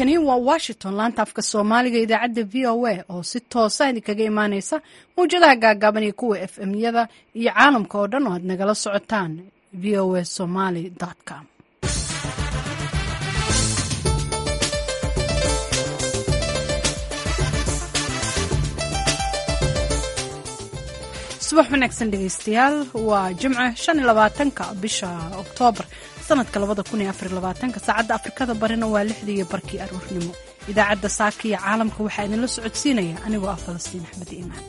halkani waa washington laanta afka soomaaliga idaacadda v o a oo si toosa idinkaga imaaneysa mawjadaha gaagaaban iyo kuwa f m yada iyo caalamka oo dhan oo aad nagala socotaan v o a somaly com subax wanaagsan dhegeystayaal waa jimce shan iyo labaatanka bisha oktoobar sanadka labada kun iyo afar iyo labaatanka saacadda afrikada barina waa lixdii iyo barkii aruurnimo idaacadda saaka iyo caalamka waxaa idinla socodsiinaya anigoo ah falastiin axmed iimaan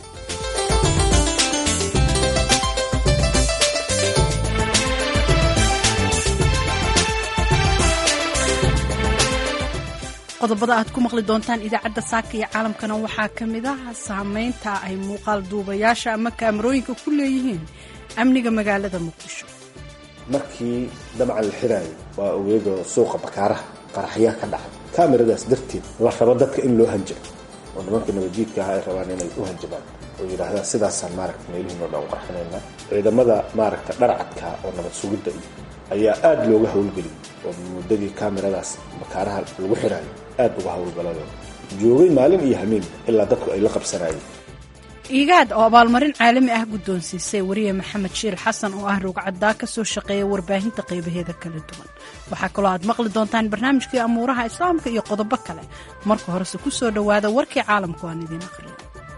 qodobada aad ku maqli doontaan idaacadda saaka iyo caalamkana waxaa ka mid ah saameynta ay muuqaal duubayaasha ama kaamarooyinka ku leeyihiin amniga magaalada muqdisho markii dabcan la xiraayo waa ogeedoo suuqa bakaaraha qaraxyaa ka dhacay kaamiradaas darteed la rabo dadka in loo hanjabo oo nimanka nabadjiidka aha ay rabaan inay u hanjabaan oo yidhaahdaan sidaasaan maaragta meelihiinoo dhan u qarxinaynaa ciidamada maaragta dharcadka oo nabad sugidda iyo ayaa aada looga howlgeliyay oo muddadii kaamiradaas bakaaraha lagu xiraayo aada uga howlgalayo joogay maalin iyo hameen ilaa dadku ay la qabsanayeen iigaad oo abaalmarin caalami ah guddoonsiisay wariye maxamed shiil xasan oo ah rogcaddaa ka soo shaqeeya warbaahinta qaybaheeda kala duwan waxaa kaloo aad maqli doontaan barnaamijkii amuuraha islaamka iyo qodobo kale marka horese ku soo dhowaada warkii caalamku aan idiin aqriyo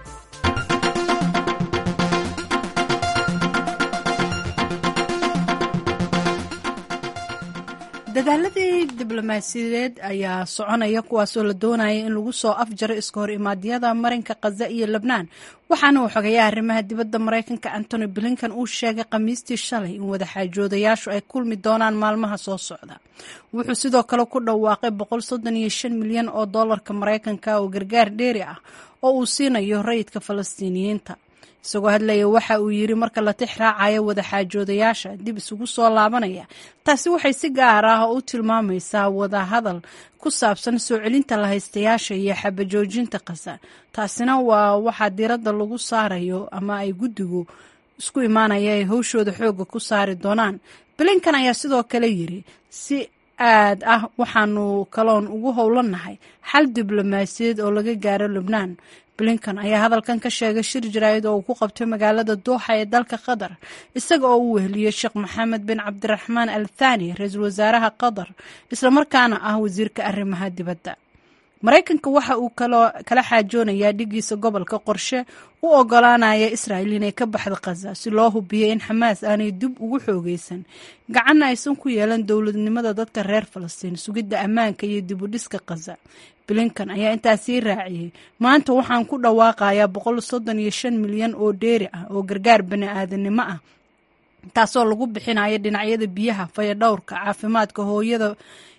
dadaaladii diblomaasiyadeed ayaa soconaya kuwaasoo la doonaya in lagu soo afjaro iska hor imaadyada marinka khaza iyo lebnaan waxaana uu xogeeya arrimaha dibadda maraykanka antony blinkan uu sheegay khamiistii shalay in wadaxaajoodayaashu ay kulmi doonaan maalmaha soo socda wuxuu sidoo kale ku dhawaaqay milyan oo doolarka maraykanka oo gargaar dheeri ah oo uu siinayo rayidka falastiiniyiinta isagoo hadlaya waxa uu yidhi marka la tix raacayo wadaxaajoodayaasha dib isugu soo laabanaya taasi waxay si gaar ah u tilmaamaysaa wadahadal ku saabsan soo celinta lahaystayaasha iyo xabajoojinta khaza taasina waa waxaa diiradda lagu saarayo ama ay guddigu isku imaanaya ay howshooda xooga ku saari doonaan bilinkan ayaa sidoo kale yidhi si aad ah waxaanu kaloon ugu howlannahay xal diblomaasiyaed oo laga gaaro lubnaan blinkan ayaa hadalkan ka sheegay shir jaraa'id oo uu ku qabtay magaalada dooxa ee dalka qatar isaga oo u weheliyey sheekh maxamed bin cabdiraxmaan al thani ra-iisul wasaaraha qatar islamarkaana ah wasiirka arrimaha dibadda maraykanka waxa uu kala xaajoonayaa dhigiisa gobolka qorshe u ogolaanaya israa'il inay ka baxdo khaza si loo hubiyo in xamaas aanay dib ugu xoogeysan gacanna aysan ku yeelan dowladnimada dadka reer falastiin sugidda ammaanka iyo dib u dhiska khaza blinkan ayaa intaas sii raaciyey maanta waxaan ku dhawaaqayaa boqol soddon iyo shan milyan oo dheeri ah oo gargaar bani aadanimo ah taasoo lagu bixinayo dhinacyada biyaha fayadhowrka caafimaadka hooyada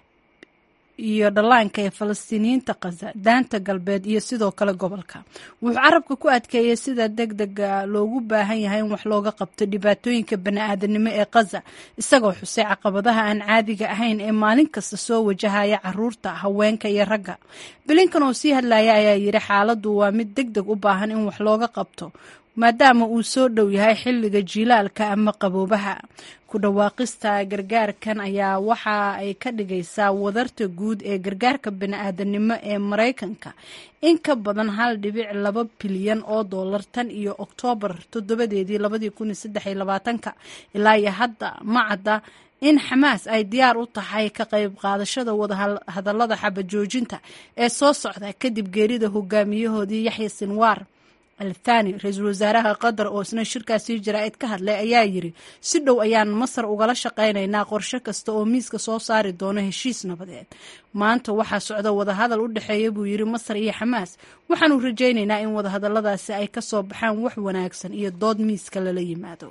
iyo dhallaanka ee falastiiniyiinta khaza daanta galbeed iyo sidoo kale gobolka wuxuu carabka ku adkeeyey sida deg dega loogu baahan yahay in wax looga qabto dhibaatooyinka bani-aadanimo ee khaza isagoo xusay caqabadaha aan caadiga ahayn ee maalin kasta soo wajahaya caruurta haweenka iyo ragga bilinkan oo sii hadlaya ayaa yidhi xaaladdu waa mid deg deg u baahan in wax looga qabto maadaama uu soo dhow yahay xilliga jiilaalka ama qaboobaha ku dhawaaqista gargaarkan ayaa waxa ay ka dhigaysaa wadarta guud ee gargaarka bani-aadanimo ee maraykanka in ka badan hal dhibic laba bilyan oo dollar tan iyo oktoobar toddobadeedii labadii kun iyo saddex iyo labaatanka ilaa iyo hadda ma cadda in xamaas ay diyaar u tahay ka qayb qaadashada wadahadallada xabajoojinta ee soo socda kadib geerida hogaamiyahoodii yaxya sinwaar althani ra-iisul wasaaraha qatar oo isna shirkaasii jaraa'id ka hadlay ayaa yidhi si dhow ayaan masar ugala shaqaynaynaa qorshe kasta oo miiska soo saari doono heshiis nabadeed maanta waxaa socda wadahadal u dhexeeya buu yidhi masar iyo xamaas waxaanu rajaynaynaa in wadahadalladaasi ay ka soo baxaan wax wanaagsan iyo dood miiska lala yimaado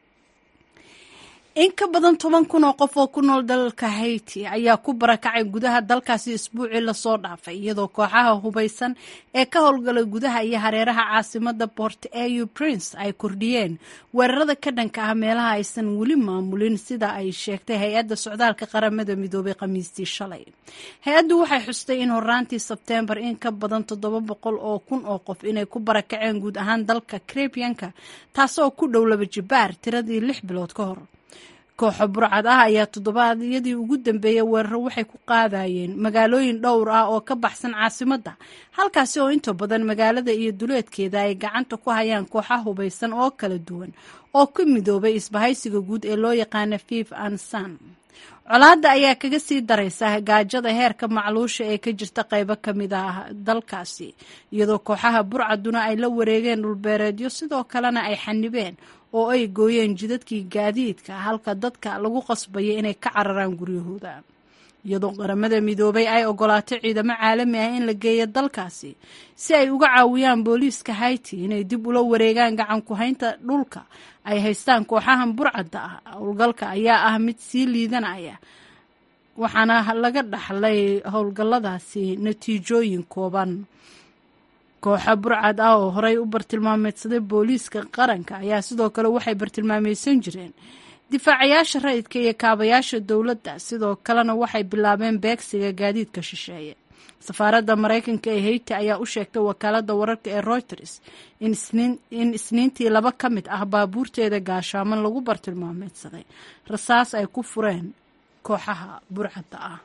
in ka badan toban kun oo qof oo ku nool dalka haiti ayaa ku barakacay gudaha dalkaasi isbuucii lasoo dhaafay iyadoo kooxaha hubaysan ee ka howlgalay gudaha iyo hareeraha caasimada port au prince ay kordhiyeen weerarada ka dhanka ah meelaha aysan weli maamulin sida ay sheegtay hay-adda socdaalka qaramada midoobay khamiistii shalay hay-addu waxay xustay in horaantii sebteembar in ka badan toddoba boqol oo kun oo qof inay ku barakaceen guud ahaan dalka karebiyanka taasoo ku dhow laba jibaar tiradii lix bilood ka hor kooxo burcad ah ayaa toddobaadyadii ugu dambeeyey weeraro waxay ku qaadayeen magaalooyin dhowr ah oo ka baxsan caasimadda halkaasi oo inta badan magaalada iyo duleedkeeda ay gacanta ku hayaan kooxa hubaysan oo kala duwan oo ku midoobay isbahaysiga guud ee loo yaqaana fif ansan colaadda ayaa kaga sii daraysa gaajada heerka macluusha ee ka jirta qaybo ka mid ah dalkaasi iyadoo kooxaha burcaduna ay la wareegeen dhulbeereedyo sidoo kalena ay xanibeen oo ay gooyeen jidadkii gaadiidka halka dadka lagu qasbaya inay ka cararaan guryahooda iyadoo qaramada midoobay ay ogolaatay ciidamo caalami ah in la geeyo dalkaasi si ay uga caawiyaan booliiska hayti inay dib ula wareegaan gacan ku-haynta dhulka ay haystaan kooxahan burcadda ah howlgalka ayaa ah mid sii liidanaya waxaana laga dhaxlay howlgalladaasi natiijooyin kooban kooxa burcad ah oo horey u bartilmaameedsaday booliiska qaranka ayaa sidoo kale waxay bartilmaameysan jireen difaacayaasha rayidka iyo kaabayaasha dowladda sidoo kalena waxay bilaabeen beegsiga gaadiidka shisheeye safaaradda maraykanka ee heyti ayaa u sheegtay wakaaladda wararka ee reuters in isniintii laba ka mid ah baabuurteeda gaashaaman lagu bartilmaameedsaday rasaas ay ku fureen kooxaha burcadda ah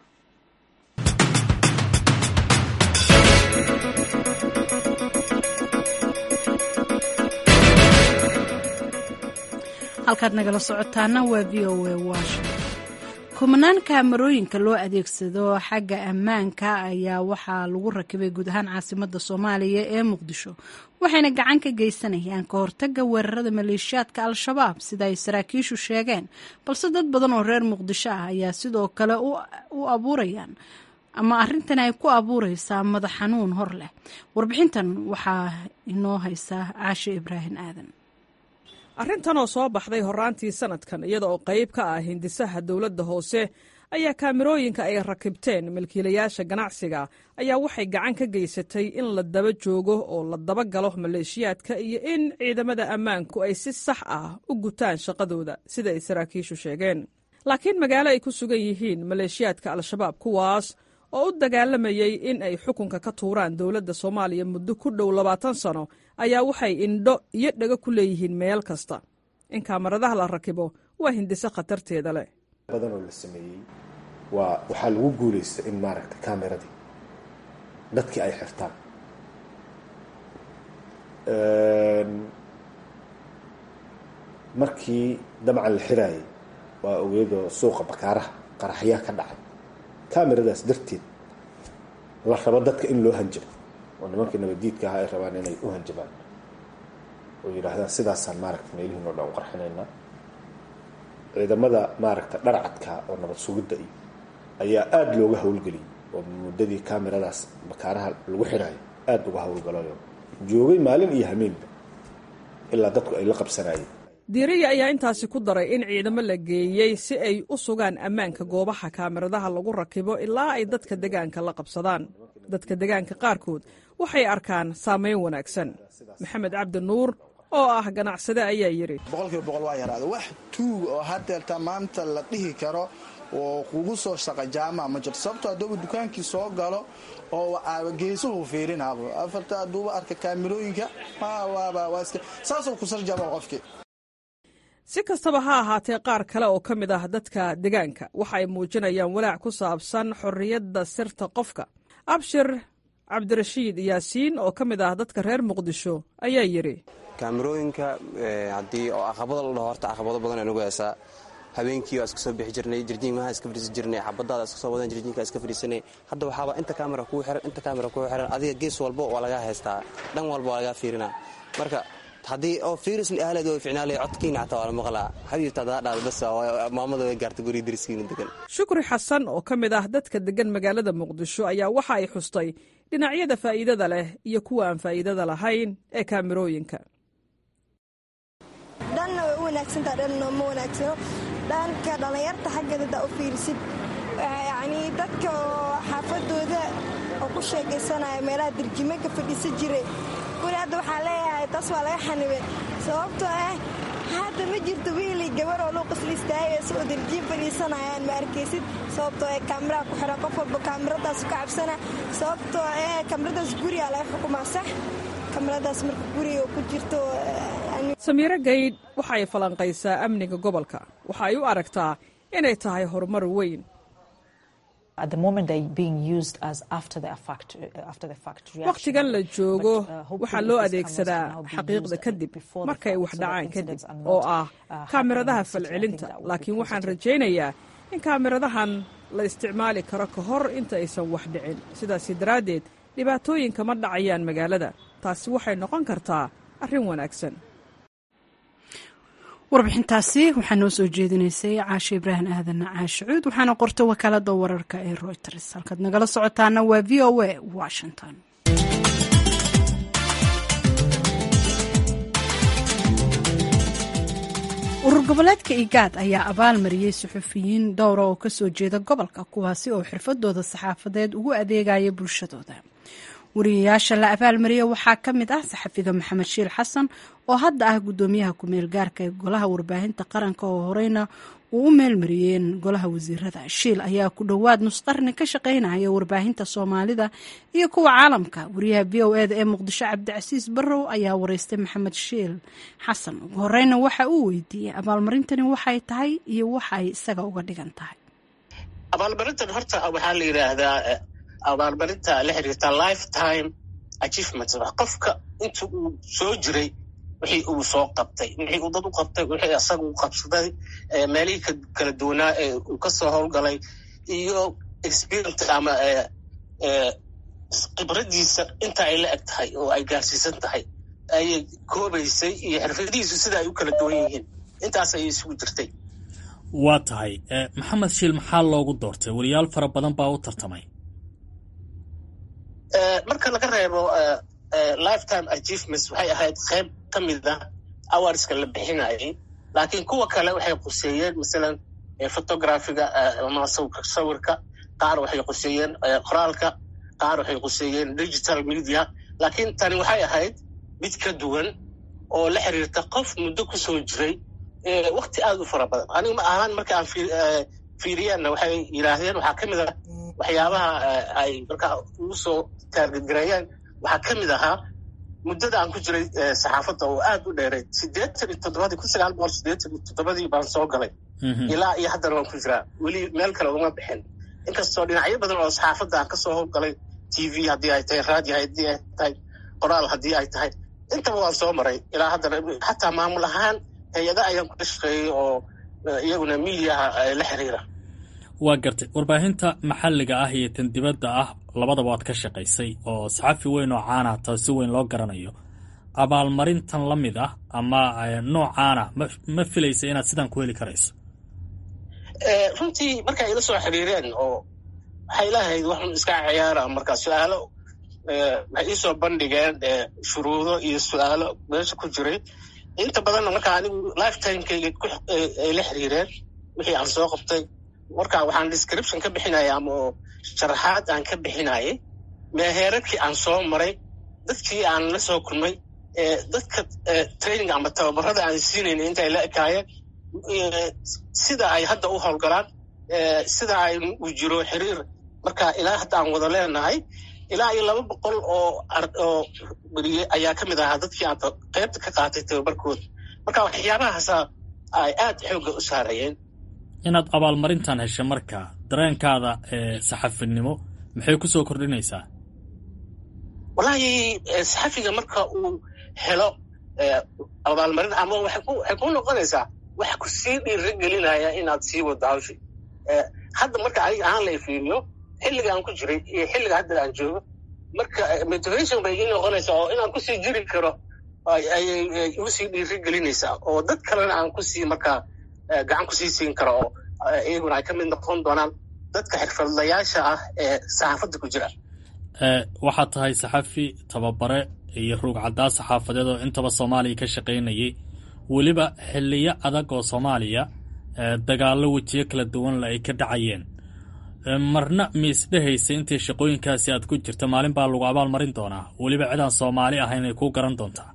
halkaad nagala socotaana waa v o a washington kumanaan kaamarooyinka loo adeegsado xagga ammaanka ayaa waxaa lagu rakibay guud ahaan caasimada soomaaliya ee muqdisho waxayna gacan ka geysanayaan ka hortaga weerarada maleeshiyaadka al-shabaab sida ay saraakiishu sheegeen balse dad badan oo reer muqdisho ah ayaa sidoo kale u abuurayaan ama arrintan ay ku abuureysaa madax xanuun hor leh warbixintan waxaa inoo haysaa caashe ibraahim aadan arrintan oo soo baxday horraantii sanadkan iyada oo qayb ka ah hindisaha dowladda hoose ayaa kaamirooyinka ay rakibteen milkiilayaasha ganacsiga ayaa waxay gacan ka geysatay in la daba joogo oo la daba galo maleeshiyaadka iyo in ciidamada ammaanku ay si sax ah u gutaan shaqadooda sida ay saraakiishu sheegeen laakiin magaalo ay ku sugan yihiin maleeshiyaadka al-shabaab kuwaas oo u dagaalamayay in ay xukunka ka tuuraan dowladda soomaaliya muddo ku dhow labaatan sano ayaa waxay indho iyo dhago ku leeyihiin meel kasta in kaamaradaha la rakibo waa hindise khatarteeda leh badan oo la sameeyey waa waxaa lagu guulaysta in maaragta kameradii dadkii ay xirtaan markii dabcan la xiraayay waa ogeedoo suuqa bakaaraha qaraxyaa ka dhacay kameradaas darteed la rabo dadka in loo hanjabo oo nimankii nabadiidka ahaa ay rabaan inay u hanjabaan oo yidhaahdaan sidaasaan maaragta meelihiin oo dhan u qarxinaynaa ciidamada maaragta dharcadka oo nabad sugidda iyo ayaa aada looga howlgeliyay oo muddadii kameradaas bakaaraha lagu xiraayo aada uga howlgalayo joogay maalin iyo hameenba ilaa dadku ay la qabsanayeen diiriya ayaa intaasi ku daray in ciidamo la geeyey si ay u sugaan ammaanka goobaha kaamiradaha lagu rakibo ilaa ay dadka degaanka la qabsadaan dadka degaanka qaarkood waxay arkaan saamayn wanaagsan maxamed cabdi nuur oo ah ganacsade ayaa yidhi boqolkiiba boqol waa yaraada wax tuug oo hadeerta maanta la dhihi karo oo kugu soo shaqa jaamaca ma jirto sababto haddooba dukaankii soo galo oo geesuhu fiirinaabo afarta hadduuba arka kaamirooyinka saasoo kusarjama qofkii si kastaba ha ahaatee qaar kale oo ka mid ah dadka degaanka waxa ay muujinayaan walaac ku saabsan xorriyadda sirta qofka abshir cabdirashiid yaasiin oo ka mid ah dadka reer muqdisho ayaa yidhi kaamirooyinka haddii oo caqabado la dhaho horta caqabado badan ay nagu heesaa habeenkii waa iska soo bixi jirnay jirjiinmaha iska fadhiisan jirnay xabadaada iska soo wadan jirjiinka iska fadhiisanay hadda waxaaba inta kaamera kuu xiran inta kaamera kuu xiran adiga gees walba waa lagaa haystaa dhan walba waa lagaa fiirinaa marka haddii oo fiiris ahleed oo ficnaalay codkiina xataa waa la maqlaa xabiibta hadaa dhaada bas maamada way gaartay guriga dariskiina degan shukri xasan oo ka mid ah dadka degan magaalada muqdisho ayaa waxa ay xustay dhinacyada faa'iidada leh iyo kuwa aan faa'iidada lahayn ee kaamirooyinka dhanna way u wanaagsantaha dhanna ma wanaagsano dhanka dhallinyarta xaggeeda hadaa u fiirisid yacnii dadka oo xaafadooda oo ku sheekaysanaya meelaha dirjime ka fadhiisan jiray guri hadda waxaa leeyahay taas waa laga xanibay sababtoo ah hadda ma jirto wiilii gabar oo luuqasla istaagaysa oo dirjiin fadhiisanayaan ma arkaysid sababtoo ee kaamiraha ku xiran qof walba kaamiradaas ka cabsana sababtoo ee kaamiradaas gurigaa laga xukumaa sax kaamiradaas marka guriga ku jirto samiiro gaydh waxa ay falanqaysaa amniga gobolka waxa ay u aragtaa inay tahay horumar weyn wakhtigan la joogo waxaa loo adeegsadaa xaqiiqda kadib markay wax dhacaan kadib oo ah kaamiradaha falcelinta laakiin waxaan rajaynayaa in kaamiradahan la isticmaali karo ka hor inta aysan wax dhicin sidaasi daraaddeed dhibaatooyinka ma dhacayaan magaalada taasi waxay noqon kartaa arrin wanaagsan warbixintaasi waxaa noo soo jeedinaysay caashe ibraahim aadan caashe cuud waxaana qorta wakaalada wararka ee royters halkaad nagala socotaana waa v o a washington urur goboleedka igaad ayaa abaalmariyey suxufiyiin dhowra oo kasoo jeeda gobolka kuwaasi oo xirfadooda saxaafadeed ugu adeegaya bulshadooda wariyayaasha la abaalmariya waxaa ka mid ah saxafiga maxamed shiil xasan oo hadda ah gudoomiyaha ku-meel gaarka ee golaha warbaahinta qaranka oo horeyna uu u meelmariyeen golaha wasiirada shiil ayaa ku dhowaad nusqarni ka shaqeynaya warbaahinta soomaalida iyo kuwa caalamka wariyaha v o eda ee muqdisho cabdicasiis barrow ayaa wareystay maxamed shiil xasan ugu horeyna waxa uu weydiiyey abaalmarintani waxay tahay iyo waxa ay isaga uga dhigan tahay abaalmarintan horta waxaa la yidhaahdaa abaalmarinta la xiriirta lifetime achievement qofka inta uu soo jiray wixii uu soo qabtay wixii uu dad u qabtay wixii asaga u qabsaday meelihii kala duwanaa ee uu ka soo howlgalay iyo experience ama khibradiisa inta ay la eg tahay oo ay gaarsiisan tahay ayay koobaysay iyo xirfadihiisu sida ay u kala duwan yihiin intaas ayay isugu jirtay waa tahay maxamed shiil maxaa loogu doortay weliyaal fara badan baa u tartamay marka laga reebo lifetime achievements waxay ahayd qayb ka mid ah awarska la bixinayay laakiin kuwa kale waxay quseeyeen masalan photographiga ama sawirka qaar waxay quseeyeen qoraalka qaar waxay quseeyeen digital media laakiin tani waxay ahayd mid ka duwan oo la xiriirta qof muddo ku soo jiray wakti aad u fara badan aniga ma ahaan marka aan fiiriyaanna waxay yidhaahdeen waxaa ka mid ah waxyaabaha ay markaa ugu soo taargadgareeyeen waxaa ka mid ahaa muddada aan ku jiray saxaafadda oo aad u dheeray siddeetan iyo toddobadii kun sagaal boqol siddeetan iyo toddobadii baan soo galay ilaa iyo haddana waan ku jiraa weli meel kale uma bixin inkastoo dhinacyo badan oo saxaafadda aan kasoo howlgalay t v haddii ay tahay radio haddii ay tahay qoraal haddii ay tahay intaba waan soo maray ilaa haddana xataa maamul ahaan hay-ada ayaan kula shaqeeyey oo iyaguna midiyaha la xiriira waa gartay warbaahinta maxalliga ah iyo tan dibadda ah labadaba waad ka shaqaysay oo saxafi weyn oo caana taa si weyn loo garanayo abaalmarintan la mid ah ama noocaana ma filaysa inaad sidaan ku heli karayso runtii marka ila soo xiriireen oo waxay lahayd waxun iska ciyaara marka su-aalo waxay iisoo bandhigeen shuruudo iyo su-aalo meesha ku jiray inta badanna marka anigu lifetimekayga ay la xiriireen wixii aan soo qabtay marka waxaan description ka bixinaya ama oo sharaxaad aan ka bixinayay meheeradkii aan soo maray dadkii aan la soo kulmay dadka training ama tababarada aan siinayna inta ay la ekaayeen sida ay hadda u howlgalaan sida ay u jiro xiriir marka ilaa hadda aan wada leenahay ilaa iyo laba boqol oo oo beriye ayaa ka mid ahaa dadkii aan qaybta ka qaatay tababarkooda marka waxyaabahaasa ay aad xoogga u saarayeen inaad abaalmarintan hesha marka dareenkaada saxafinimo maxay ku soo kordhinaysaa wallaahi saxafiga marka uu helo abaalmarin ama waxay ku noqonaysaa wax ku sii dhiiri gelinaya inaad sii wado hawshi hadda marka aniga ahaan la fiiriyo xilliga aan ku jiray iyo xilliga hadda aan joogo marka motivation bay ii noqonaysaa oo inaan kusii jiri karo ayay igu sii dhiiri gelinaysaa oo dad kalena aan kusii markaa gacan kusii siin karo oo iyaguna ay ka mid noqon doonaan dadka xirfadlayaasha ah ee saxaafadda ku jira waxaad tahay saxafi tababare iyo ruug caddaa saxaafadeed oo intaba soomaaliya ka shaqaynayay weliba xiliyo adag oo soomaaliya dagaallo wejiyo kala duwanle ay ka dhacayeen marna miisdhehaysa intii shaqooyinkaasi aad ku jirta maalin baa lagu abaal marin doonaa weliba cidaan soomaali ahayn ay kuu garan doontaa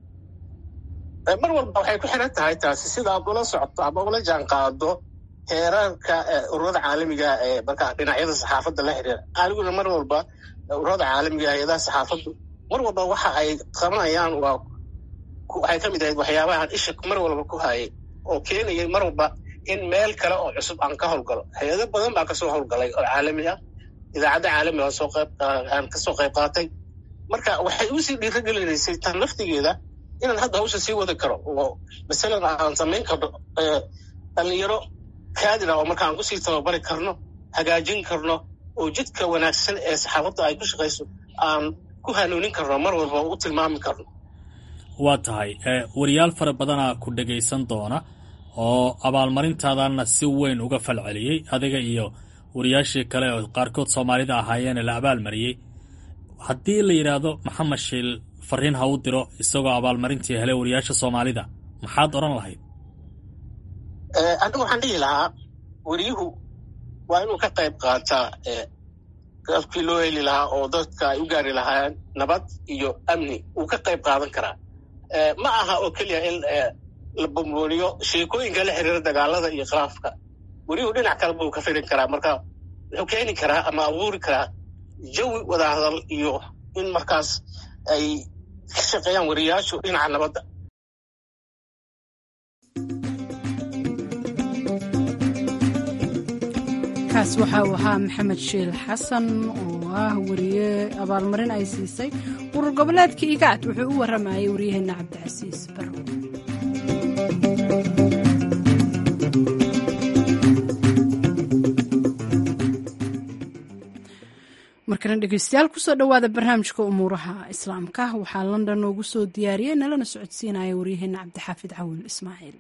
mar walba waxay ku xiran tahay taasi sida aad ula socoto ama ula jaan qaado heerarka ururada caalamiga ee marka dhinacyada saxaafadda la xiriira aniguna mar walba ururada caalamiga hay-adaha saxaafaddu mar walba waxa ay qabanayaan waa waxay ka mid ahayd waxyaabahan isha mar walba ku hayay oo keenayay mar walba in meel kale oo cusub aan ka howlgalo hay-ado badan baa kasoo howlgalay oo caalami ah idaacadda caalami aan soo qayb aan kasoo qayb qaatay marka waxay usii dhiiragelinaysay tan laftigeeda inaan hadda hawsha sii wadi karo oo masalan aan samayn karno dhalinyaro kaadira oo marka aan kusii tababari karno hagaajin karno oo jidka wanaagsan ee saxaafadda ay ku shaqayso aan ku hanuunin karno mar walba u tilmaami karno waa tahay wariyaal fara badanaa ku dhegaysan doona oo abaalmarintaadana si weyn uga falceliyey adiga iyo wariyaashii kale oo qaarkood soomaalida ahaayeene la abaalmariyey haddii la yidhaahdo maxamed shiil fariin ha u diro isagoo abaalmarintii helay wariyaasha soomaalida maxaad odhan lahayd anigu waxaan dhihi lahaa wariyuhu waa inuu ka qayb qaataa afkii loo heli lahaa oo dadka ay u gaari lahaayeen nabad iyo amni wuu ka qayb qaadan karaa ma aha oo keliya in la bumbuuriyo sheekooyinka la xiriira dagaalada iyo khilaafka weriyuhu dhinac kale buu ka firin karaa marka wuxuu keeni karaa ama abuuri karaa jawi wadahadal iyo in markaas ay ka shaqeeyaan wariyaashu dhinaca nabadda kaas waxa uu ahaa maxamed shiil xasan oo ah wariye abaalmarin ay siisay urur goboleedka igaad wuxuu u waramayay waryaheena cabdicasiis barrow markana dhegeystayaal kusoo dhowaada barnaamijka umuuraha islaamka waxaa london noogu soo diyaariyey nalana socodsiinaya waryaheena cabdixaafid cawil ismaaciil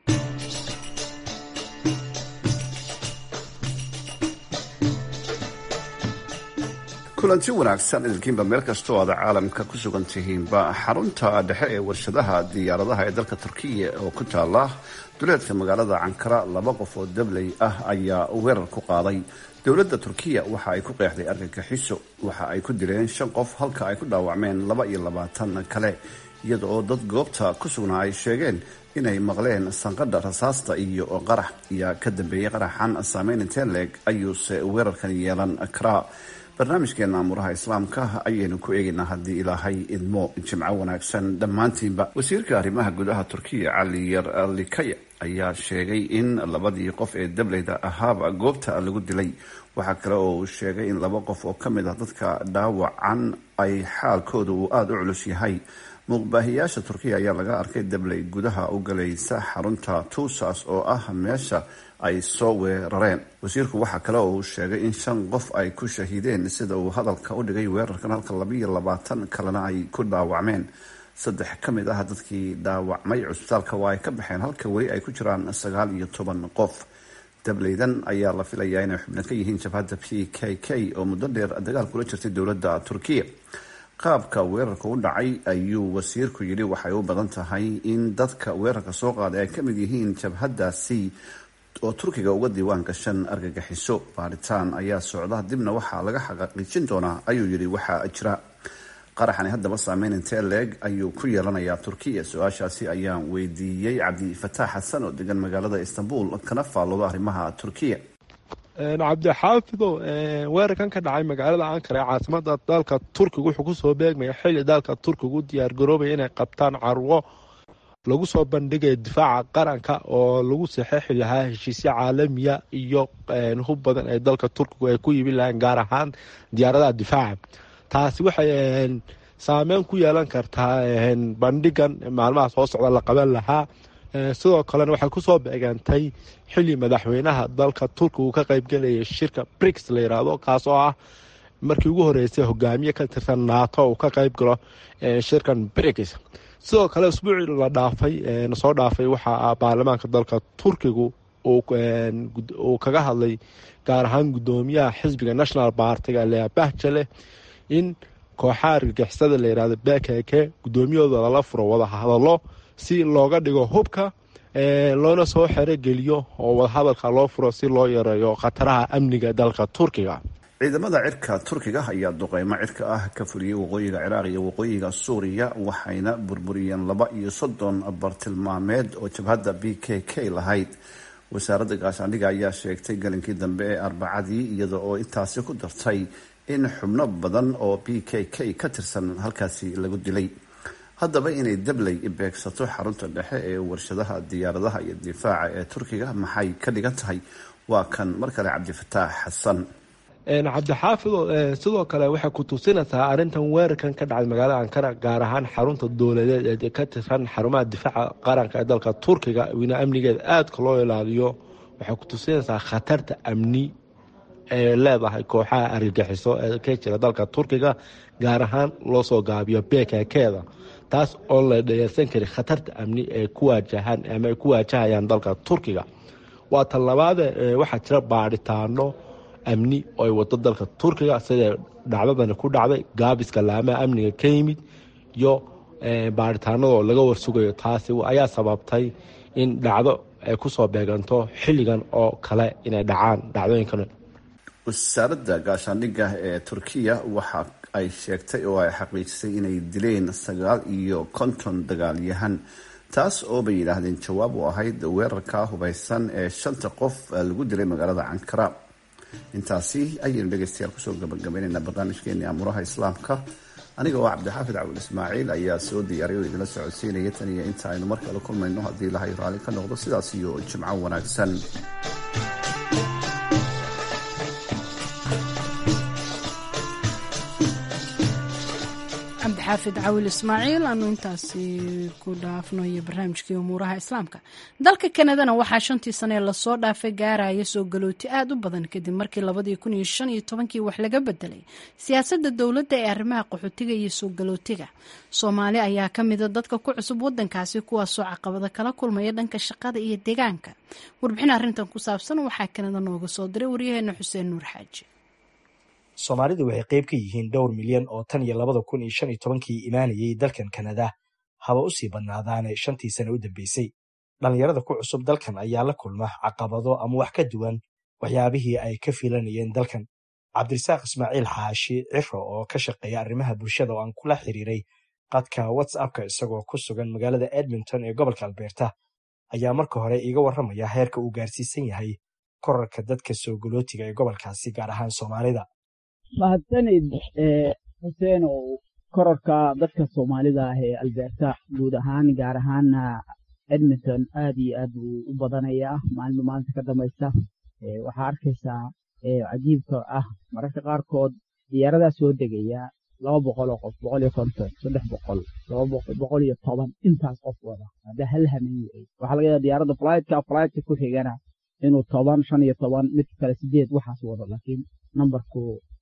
kulanti wanaagsan idinkiinba meel kastoo aad caalamka ku sugan tihiinba xarunta dhexe ee warshadaha diyaaradaha ee dalka turkiya oo ku taala duleedka magaalada cankara laba qof oo dabley ah ayaa weerar ku qaaday dowladda turkiya waxa ay ku qeexday argagixiso waxa ay ku dileen shan qof halka ay ku dhaawacmeen laba iyo labaatan kale iyada oo dad goobta ku sugnaa ay sheegeen inay maqleen sanqadha rasaasta iyo qarax ayaa ka dambeeyey qaraxan saameyn intee leeg ayuuse weerarkan yeelan karaa barnaamijkeena amuuraha islaamka ayaynu ku eegaynaa haddii ilaahay idmo jimco wanaagsan dhammaantiinba wasiirka arrimaha gudaha turkiya cali yar likaya ayaa sheegay in labadii qof ee dableyda ahaaba goobta lagu dilay waxaa kale oo uu sheegay in laba qof oo ka mid ah dadka dhaawacan ay xaalkooda uu aada u culus yahay muuqbaahiyaasha turkiya ayaa laga arkay dabley gudaha u galaysa xarunta tuusas oo ah meesha ay soo weerareen wasiirku waxaa kale oo uu sheegay in shan qof ay ku shahiideen sida uu hadalka u dhigay weerarkan halka labaiyo labaatan kalena ay ku dhaawacmeen saddex ka mid ah dadkii dhaawacmay cusbitaalka waa ay ka baxeen halka weli ay ku jiraan sagaal iyo toban qof dableydan ayaa la filayaa inay xubno ka yihiin jabhadda p k k oo muddo dheer dagaal kula jirtay dowladda turkiya qaabka weerarka u dhacay ayuu wasiirku yidhi waxay u badan tahay in dadka weerarka soo qaaday ay ka mid yihiin jabhaddaasi oo turkiga uga diiwaan gashan argagixiso baaritaan ayaa socda dibna waxaa laga xaqiijin doonaa ayuu yidhi waxaa jira qaraxani haddaba saameyn intee leeg ayuu ku yeelanayaa turkiya su-aashaasi ayaan weydiiyey cabdifataax xasan oo degan magaalada istanbul kana faallooda arrimaha turkiya cabdixaafido weerarkan ka dhacay magaalada ankara ee caasimada dalka turkiga wuxuu kusoo beegmaya xili dalka turkiga u diyaargaroobaya inay qabtaan carwo lagu soo bandhigaya difaaca qaranka oo lagu saxeexi lahaa heshiisyo caalamiya iyo hub badan ee dalka turkigu ay ku yibin lahayn gaar ahaan diyaaradaha difaaca taasi waxay saameyn ku yeelan kartaa bandhigan maalmaha soo socda la qaban lahaa sidoo kalena waxay kusoo beegantay xili madaxweynaha dalka turkiga uu ka qeybgelayay shirka brix la yiraahdo kaas oo ah markii ugu horeysay hogaamiye ka tirsan nato uu ka qeyb galo shirkan brix sidoo kale usbuucii la dhaafay nasoo dhaafay waxaa baarlamaanka dalka turkigu uu kaga hadlay gaar ahaan gudoomiyaha xisbiga national partiga lea bahjale in kooxaha argagixisada la yirahdo bekeke gudoomiyahooda lala furo wada hadalo si looga dhigo hubka loona soo xerogeliyo oo wadahadalka loo furo si loo yareeyo khataraha amniga dalka turkiga ciidamada cirka turkiga ayaa duqeymo cirka ah ka fuliyey waqooyiga ciraaq iyo waqooyiga suuriya waxayna burburiyeen laba iyo soddon bartilmaameed oo jabhadda b k k lahayd wasaaradda gaashaandhiga ayaa sheegtay galinkii dambe ee arbacadii iyada oo intaasi ku dartay in xubno badan oo b k k ka tirsan halkaasi lagu dilay haddaba inay dabley beegsato xarunta dhexe ee warshadaha diyaaradaha iyo difaaca ee turkiga maxay ka dhigan tahay waa kan mar kale cabdifataax xasan cabdixaafido sidoo kale waxay ku tusinaysaa arrintan weerarkan ka dhacay magaalada ankara gaar ahaan xarunta dowladeed ee ka tirsan xarumaha difaaca qaranka ee dalka turkiga wina amnigeeda aadka loo ilaaliyo waxay ku tusinaysaa khatarta amni ee leedahay kooxaha argagixiso ee ka jira dalka turkiga gaar ahaan loo soo gaabiyo bkkeeda taas oo la dhayarsan kari khatarta amni ee ku waajahaan ama ay ku waajahayaan dalka turkiga waa tan labaade waxaa jira baadhitaano amni oo ay wado dalka turkiga sida dhacdadani ku dhacday gaabiska laamaha amniga ka yimid iyo baadhitaanadoo laga warsugayo taasi ayaa sababtay in dhacdo ay kusoo beeganto xilligan oo kale inay dhacaan dhacdooyinkan wasaaradda gaashaandhigga ee turkiya waxa ay sheegtay oo ay xaqiijisay inay dileen sagaal iyo konton dagaalyahan taas oo bay yidhaahdeen jawaab u ahayd weerarka hubeysan ee shanta qof lagu dilay magaalada cankara intaasi ayaynu dhegeystayaal kusoo gabagabaynaynaa barnaamijkeeni amuuraha islaamka aniga oo cabdixaafid cawil ismaaciil ayaa soo diyaaray oo idinla socodsiinaya tan iyo inta aynu mar kale kulmayno haddii ilahay raalli ka noqdo sidaas iyo jimco wanaagsan cabdixaafid cawil ismaaciil aanu intaasi ku dhaafno iyo barnaamijkii umuuraha islaamka dalka kanadana waxaa shantii sane lasoo dhaafay gaaraya soo galooti aad u badan kadib markii labadii kun iyo shan iyo tobankii wax laga bedelay siyaasadda dowladda ee arrimaha qaxootiga iyo soo galootiga soomaali ayaa ka mida dadka ku cusub wadankaasi kuwaasoo caqabada kala kulmaya dhanka shaqada iyo deegaanka warbixin arrintan ku saabsan waxaa kanada nooga soo diray waryaheena xuseen nuur xaaji soomaalidu waxay qayb ka yihiin dhowr milyan oo tan iyo labada kun iyo shan iyo tobankii imaanayay dalkan kanada haba u sii badnaadaane shantii sane u dambeysay dhallinyarada ku cusub dalkan ayaa la kulma caqabado ama wax ka duwan waxyaabihii ay ka filanayeen dalkan cabdirasaaq ismaaciil xaashi ciro oo ka shaqeeya arrimaha bulshada oo aan kula xiriiray qadka whatsappka isagoo ku sugan magaalada edmonton ee gobolka albeerta ayaa marka hore iiga warramaya heerka uu gaarsiisan yahay korarka dadka soo galootiga ee gobolkaasi gaar ahaan soomaalida mahadsanid xuseen oo kororka dadka soomaalida ah ee albeerta guud ahaan gaar ahaana edmonton aad iyo aad buu u badanayaa maalinba maalinta ka dambaysa waxaa arkaysaa cajiibka ah mararka qaarkood diyaaradaa soo degaya laba boqol oo qof boqol iyo konton saddex boqol laba boqol iyo toban intaas qof wada hadda hal hameen wey waxaa laga yaaba diyaaradda flytka flytka ku xigana inuu toban shan iyo toban midka kale sideed waxaas wado laakiin nambarku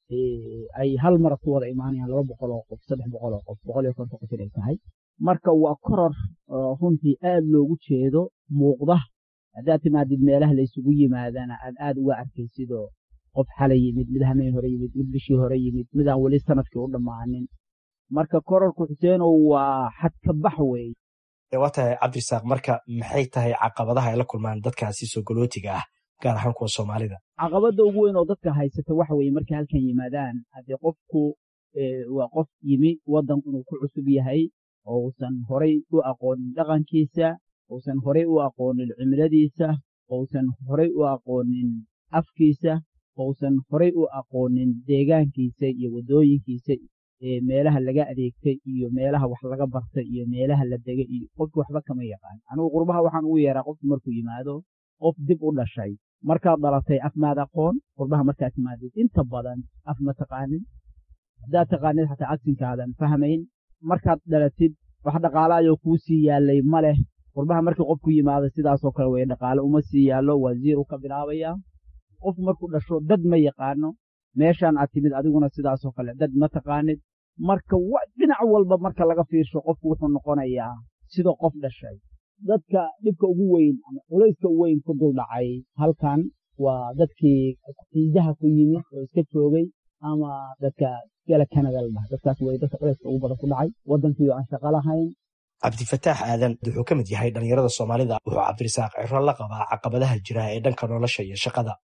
ay hal mara ku wada imaanayaan laba boqol oo qof saddex boqol oo qof boqol iyo konton qof inay tahay marka waa koror runtii aad loogu jeedo muuqda haddaad timaadid meelaha la isugu yimaadana aad aad uga arkaysidoo qof xalay yimid mid hameen hore yimid mid bishii hore yimid midaan weli sanadkii u dhammaanin marka kororku xuseenow waa xadkabax weeye waa tahay cabdirasaaq marka maxay tahay caqabadaha ay la kulmaan dadkaasi soo galootiga ah gaar ahaan kuwa soomaalida caqabadda ugu weyn oo dadka haysata waxa weeye markay halkan yimaadaan haddee qofku waa qof yimi waddan inuu ku cusub yahay oo uusan horay u aqoonin dhaqankiisa uusan horay u aqoonin cimiladiisa ousan horay u aqoonin afkiisa ousan horay u aqoonin deegaankiisa iyo waddooyinkiisa meelaha laga adeegtay iyo meelaha wax laga bartay iyo meelaha la degay iyo qofki waxba kama yaqaan anigu qurbaha waxaan ugu yeeraa qofku markuu yimaado qof dib u dhashay markaad dhalatay af maad aqoon qurbaha markaad timaadid inta badan af ma taqaanin haddaad taqaanid xataa agsinkaadan fahmayn markaad dhalatid wax dhaqaalaayoo kuu sii yaallay ma leh qurbaha markii qofku yimaado sidaasoo kale weye dhaqaale uma sii yaallo waa ziiru ka bilaabayaa qofku markuu dhasho dad ma yaqaano meeshaan aad timid adiguna sidaasoo kale dad ma taqaanid marka dhinac walba marka laga fiirsho qofku wuxuu noqonayaa sida qof dhashay dadka dhibka ugu weyn ama culayska ugu weyn ku duldhacay halkan waa dadkii xiidaha ku yimid oo iska joogay ama dadka gala canada la dhaha dadkaas wey dadka culayska ugu badan ku dhacay waddankiioo aan shaqo lahayn cabdifataax aadan wuxuu ka mid yahay dhallinyarada soomaalida wuxuu cabdirasaaq ciro la qabaa caqabadaha jira ee dhanka nolosha iyo shaqada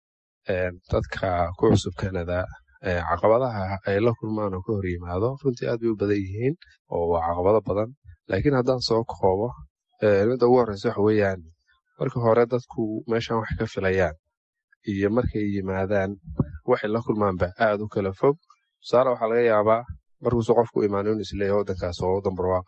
dadka ku cusub canada caqabadaha ay la kulmaan oo ka hor yimaado runtii aad bay u badan yihiin oo waa caqabado badan laakiin haddaan soo koobo midda ugu horreysa waxa weeyaan marka hore dadku meeshan wax ka filayaan iyo markay yimaadaan waxay la kulmaanba aad u kala fog tusaale waxaa laga yaabaa markuusu qofku imaano inu isleeyahay waddankaas oo waddan barwaaqa ah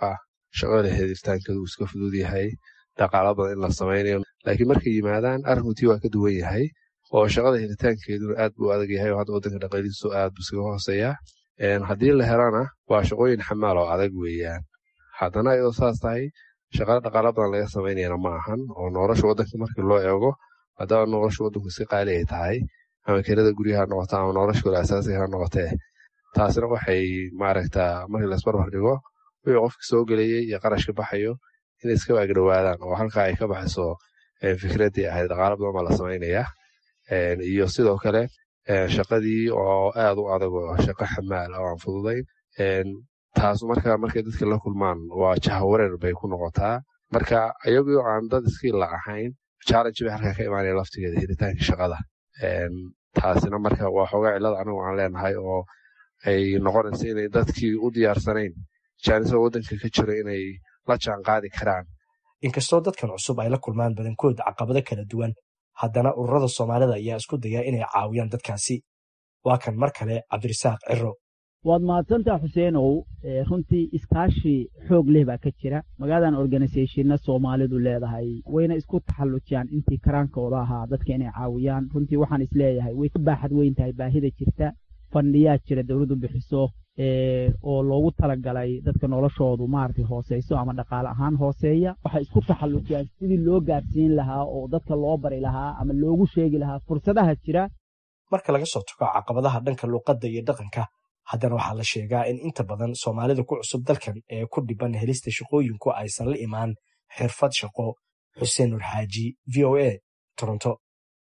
shaqada helitaankeedu uu iska fudud yahay dhaqaalo badan in la samaynayo laakiin markay yimaadaan arrinkutii waa ka duwan yahay oo shaqada helitaankeeduna aad buu adag yahay oo hadda waddanka dhaqaalihiisu aad buu iskaga hooseeyaa haddii la helana waa shaqooyin xamaal oo adag weeyaan haddana iyadoo saas tahay shaqada dhaqaalo badan laga samaynayana ma ahan oo nolosha waddanka markii loo eego haddaba nolosha waddanku iska qaali ay tahay ama kelada guryaha noqota ama nolosha kale asaasiga ha noqotee taasina waxay maaragtaa markii laisbarbar dhigo wixii qofka soo gelayay iyo qarashka baxayo inay iska waagdhowaadaan oo halkaa ay ka baxayso fikraddii ahayd dhaqaalo badan baa la samaynayaa iyo sidoo kale shaqadii oo aad u adag oo shaqo xamaal oo aan fududayn taasu marka markay dadka la kulmaan waa jahawareer bay ku noqotaa marka iyagoo aan dad iskiila ahayn challenge bay halkaa ka imaanaya laftigeeda helitaanka shaqada taasina marka waa xoogaa cillada anigu aan leenahay oo ay noqonaysa inay dadkii u diyaarsanayn jaanisada waddanka ka jira inay la jaan qaadi karaan inkastoo dadkan cusub ay la kulmaan badankood caqabado kala duwan haddana ururada soomaalida ayaa isku daya inay caawiyaan dadkaasi waa kan mar kale cabdirasaaq ciro waad mahadsantaa xuseenow runtii iskaashi xoog leh baa ka jira magaaladan organisathonna soomaalidu leedahay wayna isku taxallujiyaan intii karaankooda ahaa dadka inay caawiyaan runtii waxaan isleeyahay way ka baaxad weyn tahay baahida jirta fandhiyaa jira dowladdu bixiso oo loogu talagalay dadka noloshoodu maaragtay hooseyso ama dhaqaale ahaan hooseeya waxay isku taxallujiyaan sidii loo gaarsiin lahaa oo dadka loo bari lahaa ama loogu sheegi lahaa fursadaha jira marka laga soo tago caqabadaha dhanka luuqadda iyo dhaqanka haddana waxaa la sheegaa in inta badan soomaalida ku cusub dalkan ee ku dhiban helista shaqooyinku aysan la imaan xirfad shaqo xuseen nur xaaji v o a toronto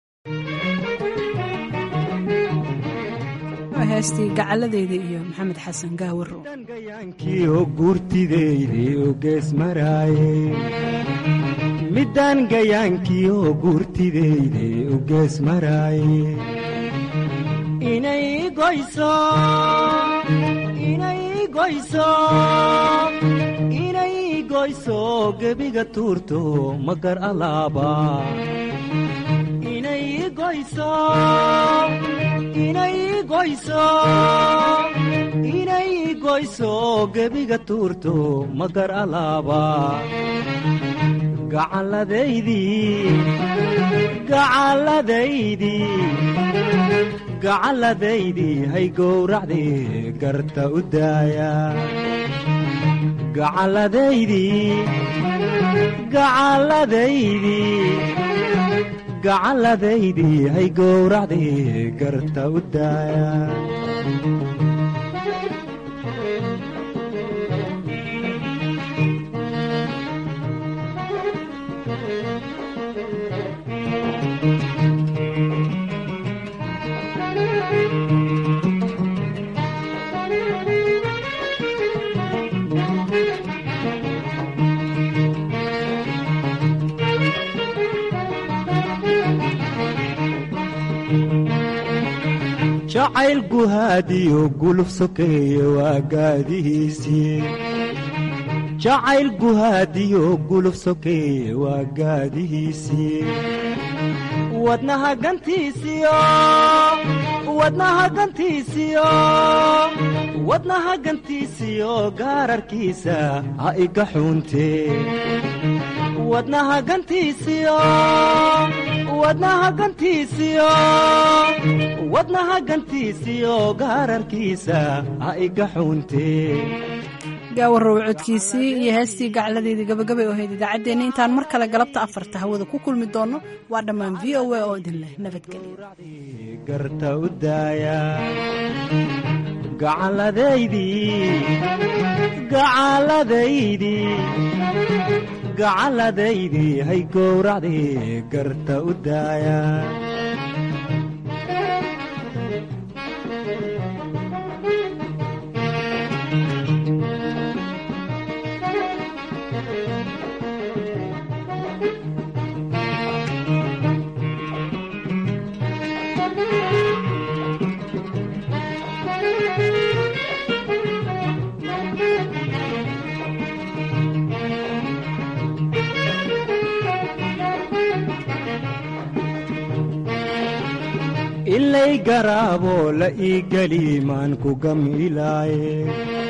heestii gacaladeyda iyo maxamed xasan gaawaro midaan gayaankiioo guurtideyde u gees maraaye inay goyso inay goyso inay goyso gebiga tuurto magar alaaba inay goyso inay goyso inay goyso gebiga tuurto magar alaaba gacalladaydii gacalladaydii gacalladaydii hay gowracdii garta u daaya gacalladaydii gacalladaydii gacalladaydii hay gowracdii garta u daaya jacayl guhaadiyo guluf sokeeye waa gaadihiisii jacayl guhaadiyo guluf sokeeye waa gaadihiisii wadnaha gantiisiyo wadnaha gantiisiyo wadnaha gantiisiyo gaararkiisa ha iga xuuntee wadnaha gantiisiyo wadnaha gantiisiyo wadnaha gantiisiyo gaararkiisa ha iga xuuntee gaawarow codkiisii iyo heestii gacladeedii gabagabay oo hayd idaacaddeenna intaan mar kale galabta afarta hawada ku kulmi doonno waa dhammaan v o a oo idin leh garta u daaya gacalladaydii gacalladaydii gacalladaydii hay gowracdii garta u daaya ilay garaabo la ii geli maan ku gam ilaaye